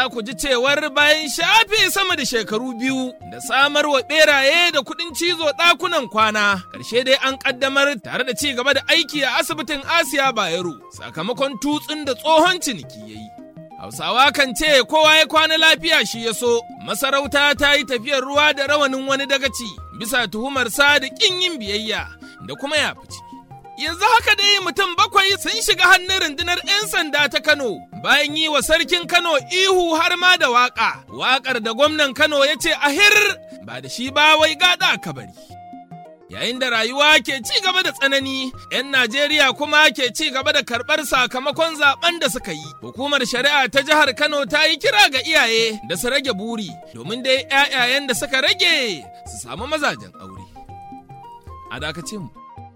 za ku ji cewar bayan shafe sama da shekaru biyu da samar wa beraye da kuɗin cizo ɗakunan kwana, ƙarshe dai an ƙaddamar tare da ci gaba da aiki a asibitin Asiya Bayero sakamakon tutsun da tsohon ciniki ya yi. Hausawa kan ce kowa ya kwana lafiya shi ya so, masarauta ta yi tafiyar ruwa da rawanin wani dagaci bisa tuhumarsa da ƙin yin biyayya da kuma ya fice. Yanzu haka dai mutum bakwai sun shiga hannun rundunar 'yan sanda ta Kano bayan yi wa sarkin Kano ihu har ma da waƙa. Waƙar da gwamnan Kano ya ce ahir ba da shi ba wai gada kabari. Yayin da rayuwa ke ci gaba da tsanani, 'yan Najeriya kuma ke ci gaba da karɓar sakamakon zaben da suka yi. Hukumar shari'a ta jihar Kano ta yi kira ga iyaye da su rage buri, domin dai 'ya'yayen da suka rage su samu mazajen aure. A dakace mu.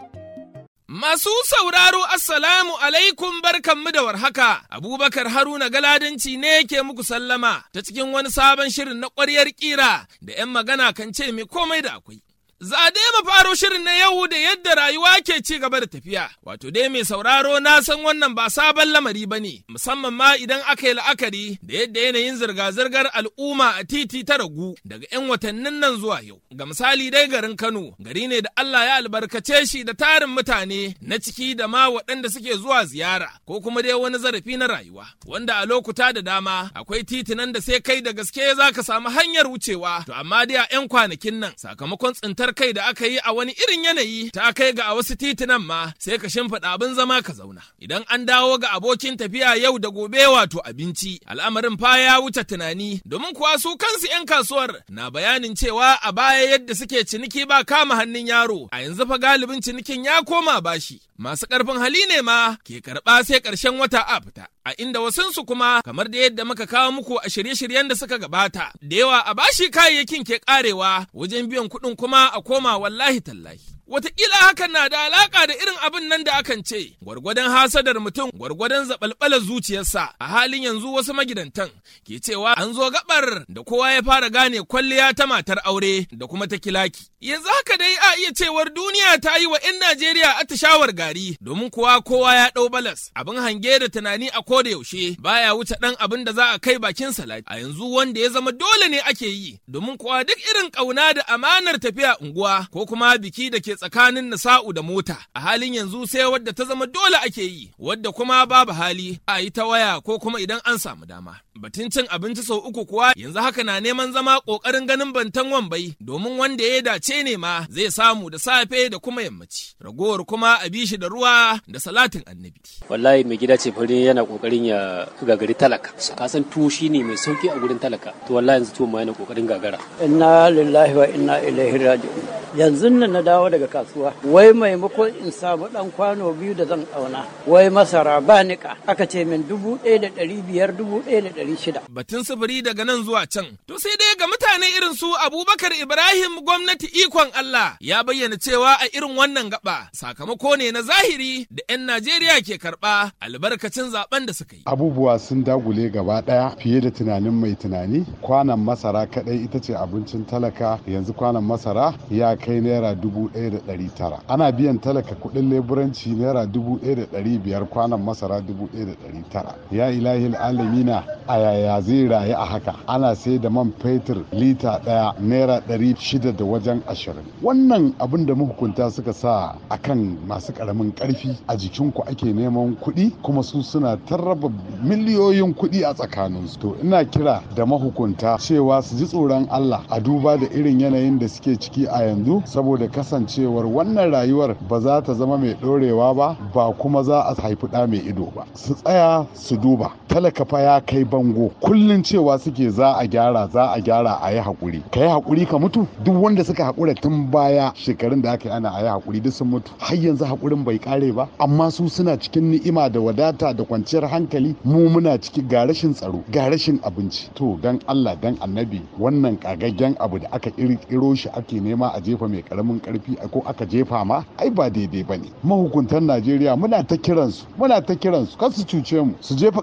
Masu sauraro Assalamu alaikum barkanmu da warhaka, Abubakar Haruna Galadanci ne ke muku sallama ta cikin wani sabon shirin na ƙwaryar ƙira da 'yan magana kan ce mai komai da akwai. Za dai mu faro shirin na yau da yadda rayuwa ke ci gaba da tafiya. Wato dai mai sauraro na san wannan ba sabon lamari ba ne, musamman ma idan aka yi la'akari da yadda yanayin zirga-zirgar al'umma a titi ta ragu daga 'yan watannin nan zuwa yau. Ga misali dai garin Kano, gari ne da Allah ya albarkace shi da tarin mutane na ciki da ma waɗanda suke zuwa ziyara ko kuma dai wani zarafi na rayuwa. Wanda a lokuta da dama akwai titinan da sai kai da gaske za ka samu hanyar wucewa. To amma dai a 'yan kwanakin nan sakamakon tsintar kai da aka yi a wani irin yanayi ta kai ga a wasu titunan ma sai ka shimfiɗa abin zama ka zauna. Idan an dawo ga abokin tafiya yau da gobe wato abinci, al'amarin fa ya wuce tunani domin kuwa su kansu 'yan kasuwar na bayanin cewa a baya yadda suke ciniki ba kama hannun yaro, a yanzu fa galibin cinikin ya koma bashi. Masu ƙarfin hali ne ma ke karɓa sai ƙarshen wata a fita. A inda wasunsu kuma kamar da yadda muka kawo muku a shirye-shiryen da suka gabata, da yawa a bashi kayayyakin ke ƙarewa wajen biyan kuɗin kuma a koma wallahi tallahi. Wataƙila hakan na da alaƙa da irin abin nan da akan ce, gwargwadon hasadar mutum gwargwadon zaɓalɓalar zuciyarsa a halin yanzu wasu magidantan ke cewa an zo gaɓar da kowa ya fara gane kwalliya ta matar aure da kuma ta kilaki. Yanzu haka dai a iya cewar duniya ta yi wa 'yan Najeriya atishawar gari domin kuwa kowa ya ɗau balas abin hange da tunani a koda yaushe baya wuce ɗan abin da za a kai bakin salati. A yanzu wanda ya zama dole ne ake yi domin kuwa duk irin ƙauna da amanar tafiya unguwa ko kuma biki da ke tsakanin nisa'u da mota a halin yanzu sai wadda ta zama dole ake yi wadda kuma babu hali a yi ta waya ko kuma idan an samu dama batun cin abinci sau uku kuwa yanzu haka na neman zama kokarin ganin bantan wambai domin wanda ya dace ne ma zai samu da safe da kuma yammaci ragowar kuma a bi shi da ruwa da salatin annabi wallahi mai gida ce fari yana kokarin ya gagari talaka ka san tuwo shine mai sauki a gurin talaka to wallahi yanzu tuwo ma yana kokarin gagara inna lillahi wa inna ilaihi raji'un yanzu nan na dawo daga kasuwa wai maimakon in samu dan kwano biyu da zan auna wai masara ba nika aka ce min dubu ɗaya da ɗari biyar dubu ɗaya da ɗari shida. batun sufuri daga nan zuwa can to sai dai ga mutane irin su abubakar ibrahim gwamnati ikon allah ya bayyana cewa a irin wannan gaba sakamako ne na zahiri da 'yan najeriya ke karɓa albarkacin zaben da suka yi abubuwa sun dagule gaba daya fiye da tunanin mai tunani kwanan masara kadai ita ce abincin talaka yanzu kwanan masara ya kai naira dubu ɗaya da ɗari tara ana biyan talaka kuɗin leburanci naira dubu ɗaya da ɗari biyar kwanan masara dubu ɗaya da ɗari tara ya ilahi alamina a yaya zai rayu a haka ana sai da man fetur lita ɗaya naira ɗari shida da wajen ashirin wannan abin da mahukunta suka sa akan masu ƙaramin ƙarfi a jikinku ake neman kuɗi kuma su suna tarraba miliyoyin kuɗi a tsakaninsu to ina kira da mahukunta cewa su ji tsoron Allah a duba da irin yanayin da suke ciki a yanzu saboda kasancewar wannan rayuwar ba za ta zama mai ɗorewa ba ba kuma za a haifi ɗa mai ido ba su tsaya su duba talaka fa ya kai bango kullun cewa suke za a gyara za a gyara a yi haƙuri ka yi haƙuri ka mutu duk wanda suka haƙura tun baya shekarun da aka yi ana a yi haƙuri duk sun mutu har yanzu haƙurin bai ƙare ba amma su suna cikin ni'ima da wadata da kwanciyar hankali mu muna ciki ga rashin tsaro ga rashin abinci to dan Allah dan annabi wannan kagaggen abu da aka kirkiro shi ake nema a jefa mai karamin karfi ko aka jefa ma ai ba daidai bane mahukuntan Najeriya muna ta kiransu muna ta kiransu kar su cuce mu su jefa ƙasar nan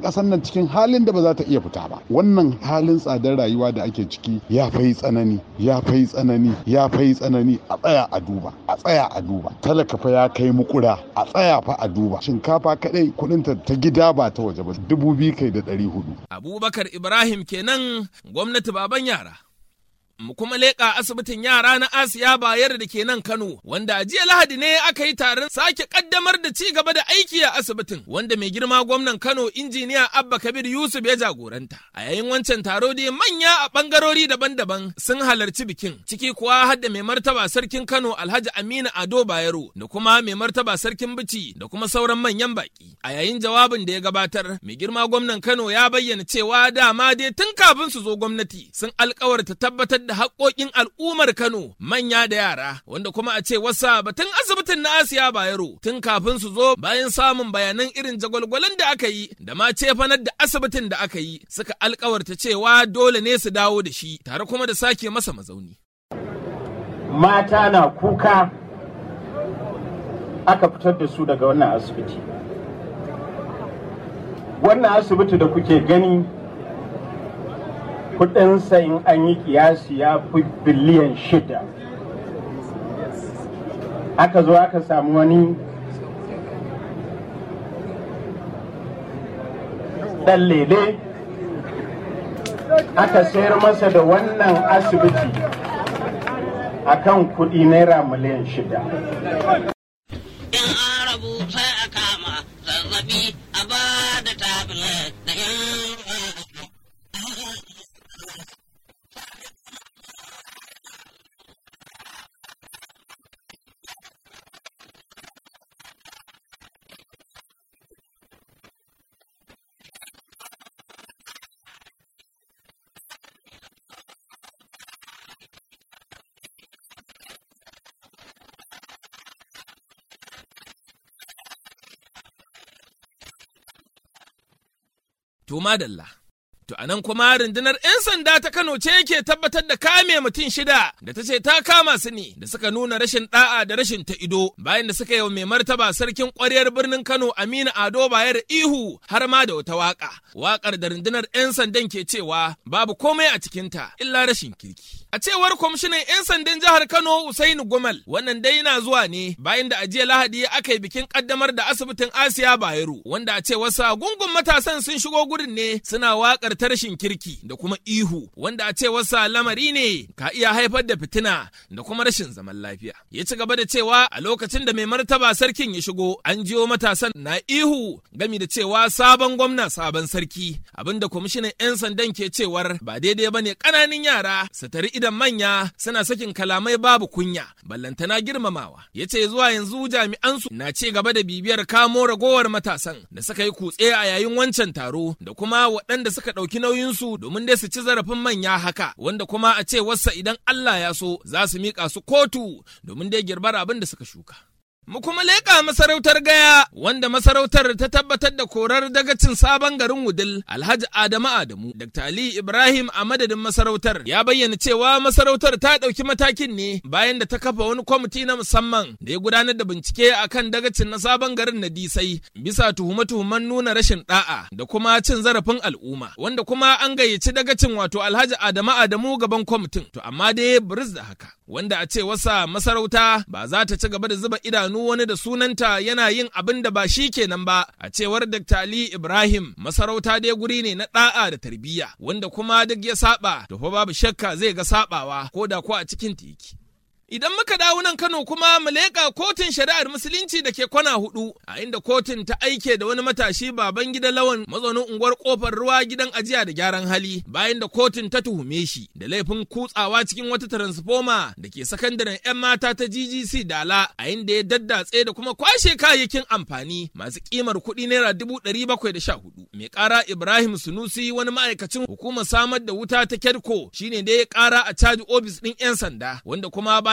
cikin halin da ba za ta iya fita ba wannan halin tsadar rayuwa da ake ciki ya fai tsanani ya fai tsanani ya fai tsanani a tsaya a duba a tsaya a duba talaka fa ya kai mukura a tsaya fa a duba shinkafa kadai kudinta ta gida ba ta waje ba dubu biyu kai da ɗari hudu abubakar ibrahim kenan gwamnati baban yara mu kuma leƙa asibitin yara na Asiya Bayar da ke nan Kano, wanda a jiya Lahadi ne aka yi taron sake kaddamar da ci gaba da aiki a asibitin, wanda mai girma gwamnan Kano injiniya Abba Kabir Yusuf ya jagoranta. A yayin wancan taro dai manya a bangarori daban-daban sun halarci bikin, ciki kuwa har da mai martaba sarkin Kano Alhaji Aminu Ado Bayero da kuma mai martaba sarkin Bici da kuma sauran manyan baki. A yayin jawabin da ya gabatar, mai girma gwamnan Kano ya bayyana cewa dama dai tun kafin su zo gwamnati sun alkawarta tabbatar da haƙoƙin al'ummar Kano manya da yara wanda kuma a ce wasa batun asibitin na Asiya Bayero tun kafin su zo bayan samun bayanan irin jagwalgwalan da aka yi da ma cefanar da asibitin da aka yi suka alkawarta cewa dole ne su dawo da shi tare kuma da sake masa mazauni. Mata na kuka aka fitar da su daga wannan asibiti. Wannan asibiti da kuke gani kudinsa in an yi kiyasi ya fi biliyan shida aka zo aka samu wani ɗan lele aka sayar masa da wannan asibiti a kan kudi naira miliyan shida in an rabu sai a kama zazzabi a ba da tablet da To madalla. To anan kuma rundunar 'yan sanda ta Kano ce ke tabbatar da kame mutum shida da ta ce ta kama su ne da suka nuna rashin da'a da rashin ta ido bayan da suka yi wa mai martaba sarkin ƙwaryar birnin Kano Aminu Ado Bayar ihu har ma da wata waka. Wakar da rundunar 'yan sandan ke cewa babu komai a cikinta illa rashin kirki. A cewar kwamishinan 'yan sandan jihar Kano Usainu Gumal wannan dai na zuwa ne bayan da a jiya Lahadi aka yi bikin kaddamar da asibitin Asiya Bayero wanda a cewarsa gungun matasan sun shigo gurin ne suna wakar ta rashin kirki da kuma ihu wanda a cewarsa lamari ne ka iya haifar da fitina da kuma rashin zaman lafiya. Ya ci gaba da cewa a lokacin da mai martaba sarkin ya shigo an jiyo matasan na ihu gami da cewa sabon gwamna sabon sarki abinda kwamishinan 'yan sandan ke cewar ba daidai ba ne ƙananan yara su tari idan manya suna sakin kalamai babu kunya ballantana girmamawa ya ce zuwa yanzu jami'ansu na ci gaba da bibiyar kamo ragowar matasan da suka yi kutse a yayin wancan taro da kuma waɗanda suka ɗauki nauyinsu domin dai su ci zarafin manya haka wanda kuma a ce wasa idan Allah ya so za su miƙa su kotu domin dai girbar abin da suka shuka. Mu kuma leƙa masarautar gaya wanda masarautar ta tabbatar da korar dagacin sabon garin Wudil Alhaji Adamu Adamu. Dr. Ali Ibrahim a madadin masarautar ya bayyana cewa masarautar ta ɗauki matakin ne bayan da ta kafa wani kwamiti na musamman da ya gudanar da bincike akan dagacin na sabon garin na Disai bisa tuhume-tuhumen nuna rashin ɗa'a da kuma cin zarafin al'umma wanda kuma an gayyaci dagacin wato Alhaji Adamu Adamu gaban kwamitin to amma dai buris da haka wanda a ce wasa masarauta ba za ta ci gaba da zuba idanu wani da sunanta yana yin abin da ba shi kenan ba a cewar Dr. Ali Ibrahim masarauta dai guri ne na da'a da tarbiyya wanda kuma duk ya saba to fa babu shakka zai ga sabawa ko da ko a cikin tiki. Idan muka dawo nan Kano kuma mu leƙa kotun shari'ar musulunci da ke kwana hudu a inda kotun ta aike da wani matashi baban gida lawan mazaunin unguwar kofar ruwa gidan ajiya da gyaran hali bayan da kotun ta tuhume shi da laifin kutsawa cikin wata transformer da ke sakandaren 'yan mata ta GGC Dala a inda ya daddatse da kuma kwashe kayayyakin amfani masu kimar kuɗi naira dubu ɗari bakwai da sha hudu. Mai ƙara Ibrahim Sunusi wani ma'aikacin hukumar samar da wuta ta Kedko shine da ya ƙara a caji ofis ɗin 'yan sanda wanda kuma bayan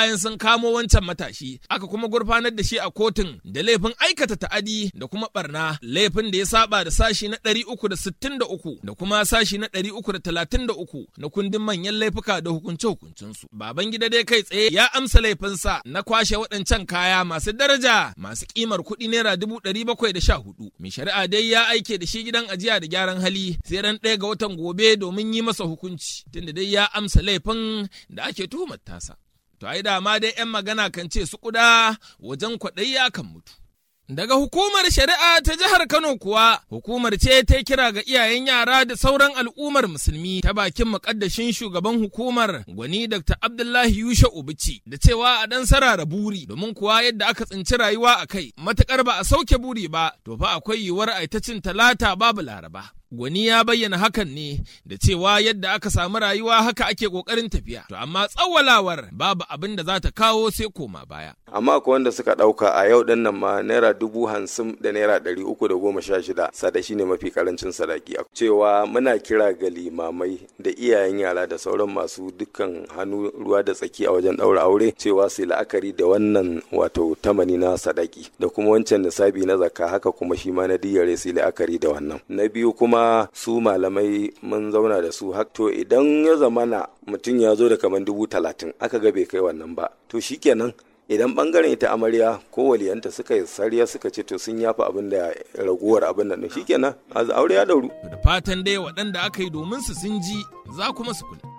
bayan sun kamo wancan matashi aka kuma gurfanar da shi a kotun da laifin aikata ta'adi da kuma barna laifin da ya saba da sashi na 363 da kuma sashi na 333 na kundin manyan laifuka da hukunce-hukuncensu. Baban gida dai kai tsaye ya amsa laifinsa na kwashe waɗancan kaya masu daraja masu kimar kuɗi naira dubu ɗari bakwai da sha hudu. Mai shari'a dai ya aike da shi gidan ajiya da gyaran hali sai ran ɗaya ga watan gobe domin yi masa hukunci tunda dai ya amsa laifin da ake tuhumar tasa. To ai dama dai 'yan magana kan ce su kuda wajen kwaɗayi akan mutu. Daga hukumar shari'a ta jihar Kano kuwa, hukumar ce ta kira ga iyayen yara da sauran al'ummar musulmi ta bakin mukaddashin shugaban hukumar gwani Dr. Abdullahi Yusha Ubici da cewa a dan sarara buri domin kuwa yadda aka tsinci rayuwa a kai matakar ba a sauke buri ba to fa akwai yiwuwar aitacin talata babu laraba. Gwani ya bayyana hakan ne da cewa yadda aka samu rayuwa haka ake ƙoƙarin tafiya. To amma tsawalawar babu abin da za ta kawo sai koma baya. Amma akwai wanda suka ɗauka a yau ɗin nan ma naira dubu hamsin da naira ɗari uku da goma sha shida sada shine mafi karancin sadaki. Cewa muna kira ga limamai da iyayen yara da sauran masu dukkan hannu ruwa da tsaki a wajen ɗaura aure cewa su la'akari da wannan wato tamani na sadaki da kuma wancan nisabi na zakka haka kuma shi ma na diyare su la'akari da wannan. Na biyu kuma kuma su malamai mun zauna da su to idan ya zamana mutum ya zo da kamar dubu talatin aka ga bai kai wannan ba to shikenan idan bangaren ita amarya ko waliyanta suka yi sariya suka ce to sun yafa abin da raguwar abin nan shikenan aure ya dauru da fatan dai waɗanda aka yi domin su sun ji za kuma su kula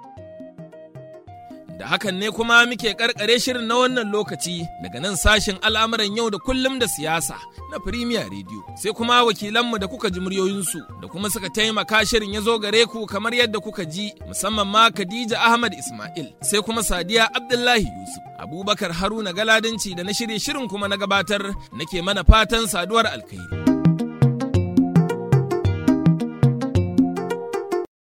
da hakan ne kuma muke karkare shirin na wannan lokaci daga nan sashen al'amuran yau da kullum da siyasa na Premier Radio sai kuma wakilanmu da kuka ji muryoyinsu da kuma suka taimaka shirin ya zo gare ku kamar yadda kuka ji musamman ma Khadija Ahmad Ismail sai kuma Sadiya Abdullahi Yusuf Abubakar Haruna Galadinci da na shirye shirin kuma na gabatar nake mana fatan saduwar alkhairi